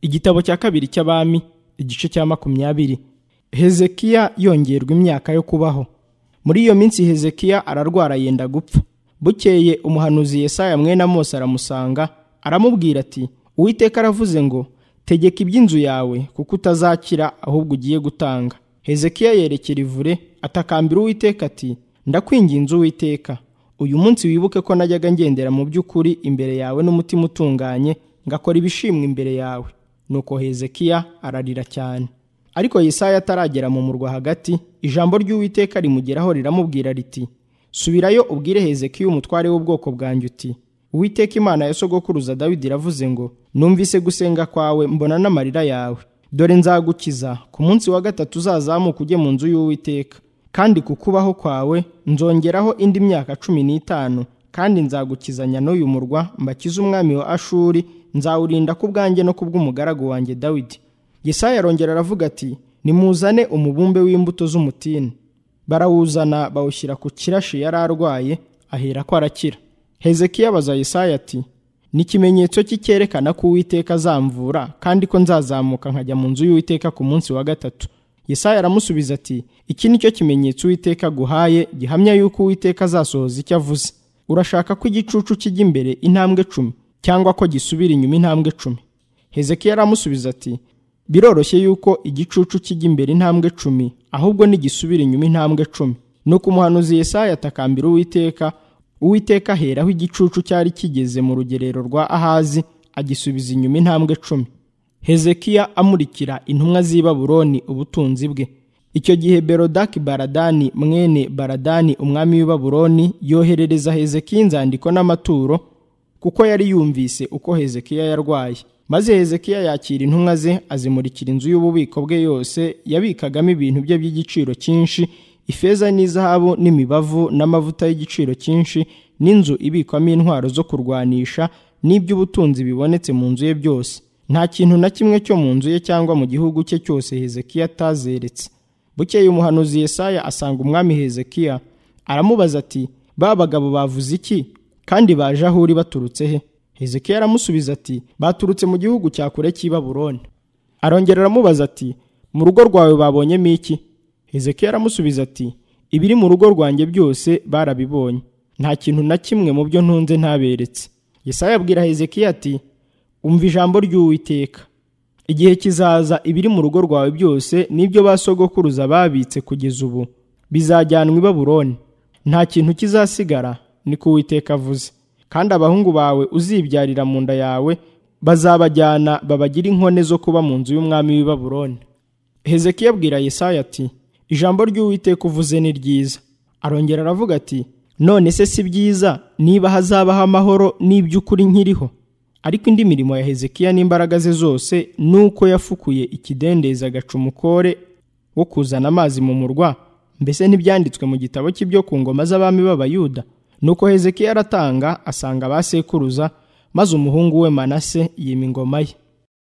igitabo cya kabiri cy'abami igice cya makumyabiri hezekiya yongerwa imyaka yo kubaho muri iyo minsi hezekiya ararwara yenda gupfa bukeye umuhanuzi yesaya mwene amosi aramusanga aramubwira ati uwiteka aravuze ngo tegeka iby'inzu yawe kuko utazakira ahubwo ugiye gutanga hezekiya yerekera ivure atakambira uwiteka ati ndakwinginze uwiteka uyu munsi wibuke ko najyaga ngendera mu by'ukuri imbere yawe n'umutima utunganye ngakora ibishimwa imbere yawe nuko hezekiya ararira cyane ariko yesaya ataragera mu murwa hagati ijambo ry'uwiteka rimugeraho riramubwira riti subirayo ubwire hezekiya umutware w'ubwoko bwanjye uti uwiteka imana ya sogokuruza dawidi iravuze ngo numvise gusenga kwawe mbona n'amarira yawe dore nzagukiza ku munsi wa gatatu uzazamuka ujye mu nzu y'uwiteka kandi ku kubaho kwawe nzongeraho indi myaka cumi n'itanu kandi nzagukizanya n'uyu murwa mbakize umwami wa ashuri nzawurinda ku bwanjye no ku bw'umugaragu wanjye dawidi yesaya arongera aravuga ati nimuzane umubumbe w'imbuto z'umutini barawuzana bawushyira ku kirashi yari arwaye ahera ko arakira hezekiya abaza yesaya ati ni ikimenyetso cy'icyerekana ko uwiteka azamvura kandi ko nzazamuka nkajya mu nzu y'uwiteka ku munsi wa gatatu yesaya aramusubiza ati iki ni cyo kimenyetso uwiteka aguhaye gihamya yuko uwiteka azasohoza icyo avuze urashaka ko igicucu kijya imbere intambwe cumi cyangwa ko gisubira inyuma intambwe cumi hezekiya aramusubiza ati biroroshye yuko igicucu kijya imbere intambwe cumi ahubwo ntigisubira inyuma intambwe cumi nuko umuhanuzi yesaya atakambira uwiteka uwiteka aheraho igicucu cyari kigeze mu rugerero rwa ahazi agisubiza inyuma intambwe cumi hezekiya amurikira intumwa z'i babuloni ubutunzi bwe icyo gihe berodaki baradani mwene baradani umwami w'i babuloni yoherereza hezekiya inzandiko n'amaturo kuko yari yumvise uko hezekiya yarwaye maze hezekiya yakira intumwa ze azimurikira inzu y'ububiko bwe yose yabikagamo ibintu bye by'igiciro cyinshi ifeza n'izahabu n'imibavu n'amavuta y'igiciro cyinshi n'inzu ibikwamo intwaro zo kurwanisha n'iby'ubutunzi bibonetse mu nzu ye byose nta kintu na kimwe cyo mu nzu ye cyangwa mu gihugu cye cyose hezekiya atazeretse bukeye umuhanuzi yesaya asanga umwami hezekiya aramubaza ati ba bagabo bavuze iki kandi baje aho uri baturutse he hezekiya aramusubiza ati baturutse mu gihugu cya kure cy'i baburoni arongera aramubaza ati mu rugo rwawe babonyemo iki hezekiya aramusubiza ati ibiri mu rugo rwanjye byose barabibonye nta kintu na kimwe mu byo ntunze ntaberetse yesaya abwira hezekiya ati umva ijambo ry'uwiteka igihe kizaza ibiri mu rugo rwawe byose n'ibyo ba sogokuruza babitse kugeza ubu bizajyanwa i baburoni nta kintu kizasigara niko uwiteka avuze kandi abahungu bawe uzibyarira mu nda yawe bazabajyana babagire inkone zo kuba mu nzu y'umwami w'i baburoni hezekiya abwira yesaya ati ijambo ry'uwiteka uvuze ni ryiza arongera aravuga ati none se si byiza niba hazabaho amahoro n'iby'ukuri nkiriho ariko indi mirimo ya hezekiya n'imbaraga ze zose ni uko yafukuye ikidendezi agaca umukore wo kuzana amazi mu murwa mbese ntibyanditswe mu gitabo cy'ibyo ku ngoma z'abami b'abayuda nuko hezekiya aratanga asanga ba sekuruza maze umuhungu we manase yima ingoma ye